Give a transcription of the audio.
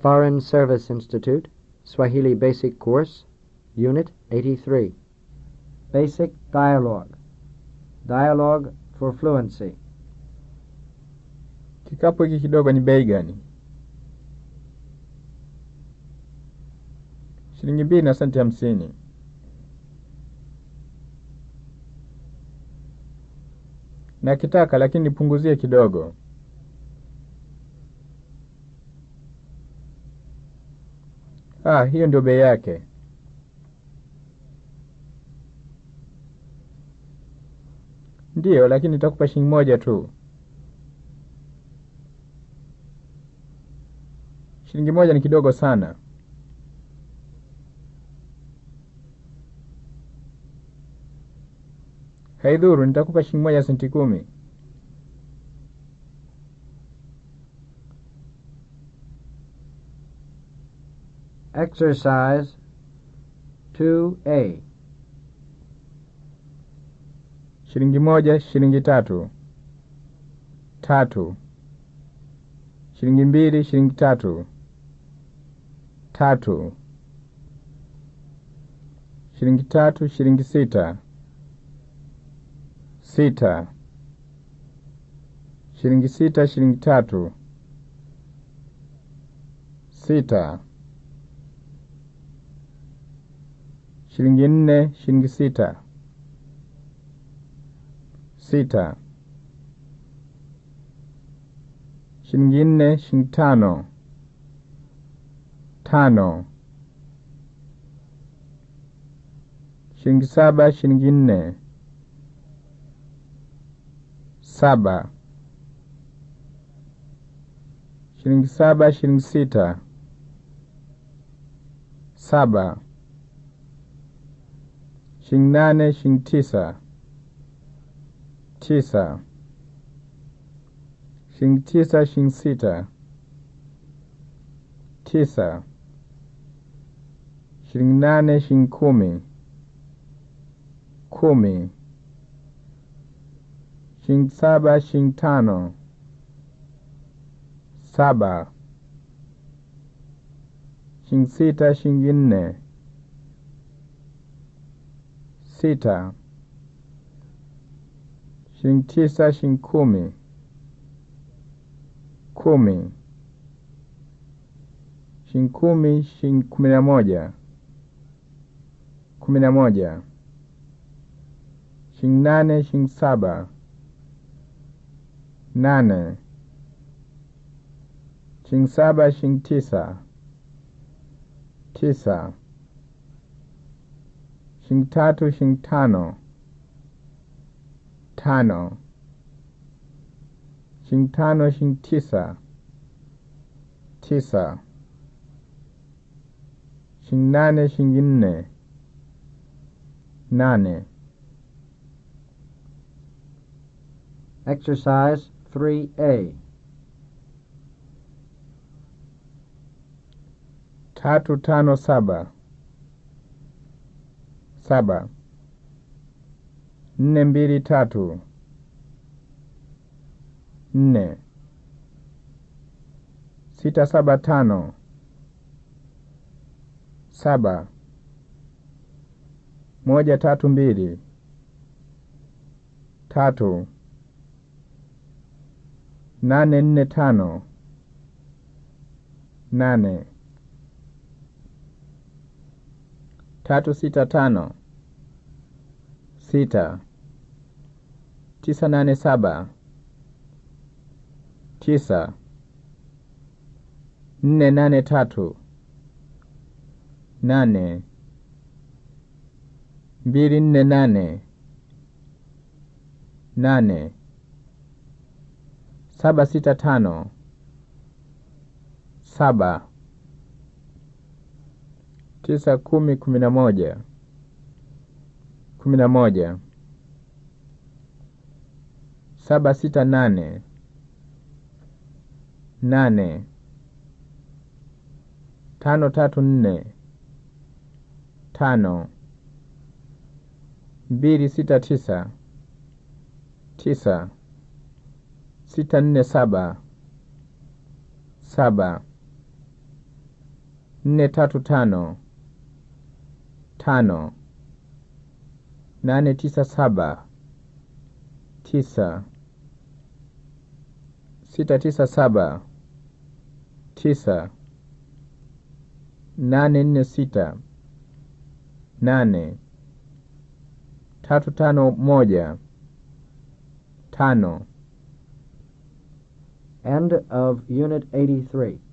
Foreign Service Institute, Swahili Basic Course, Unit 83. Basic Dialogue. Dialogue for Fluency. Kikapu hiki kidogo ni bei gani? Shilingi mbili na senti hamsini. Nakitaka lakini nipunguzie kidogo. Ah, hiyo ndio bei yake. Ndiyo, lakini nitakupa shilingi moja tu. Shilingi moja ni kidogo sana. Haidhuru, nitakupa shilingi moja senti kumi. Exercise 2A. Shilingi moja, shilingi tatu. Tatu. Shilingi mbili, shilingi tatu. Tatu. Shilingi tatu, shilingi sita. Sita. Shilingi sita, shilingi tatu. Sita. Shilingi nne, shilingi sita. Sita. Shilingi nne, shilingi tano. Tano. Shilingi saba, shilingi nne. Saba. Shilingi saba, shilingi sita. Saba. Shilingi nane, shilingi tisa. Tisa. Shilingi tisa, shilingi sita. Tisa. Shilingi nane, shilingi kumi. Kumi. Shilingi saba, shilingi tano. Saba. Shilingi sita, shilingi nne. Sita. Shilingi tisa, shilingi kumi. Kumi. Shilingi kumi, shilingi kumi na moja. Kumi na moja. Shilingi nane, shilingi saba. Nane. Shilingi saba, shilingi tisa. Tisa. Shilingi tatu, shilingi tano. Tano. Shilingi tano, shilingi tisa. Tisa. Shilingi nane, shilingi nne. Nane. Exercise 3A. Tatu, tano, saba. Saba. Nne, mbili, tatu. Nne. Sita, saba, tano. Saba. Moja, tatu, mbili. Tatu. Nane, nne, tano. Nane. Tatu, sita, tano. Sita. Tisa, nane, saba. Tisa. Nne, nane, tatu. Nane. Mbili, nne, nane. Nane. Saba, sita, tano. Saba. Tisa, kumi, kumi na moja. Kumi na moja. Saba, sita, nane. Nane. Tano, tatu, nne. Tano. Mbili, sita, tisa. Tisa. Sita, nne, saba. Saba. nne tatu tano tano nane tisa saba tisa sita tisa saba tisa nane nne sita nane tatu tano moja tano End of Unit 83.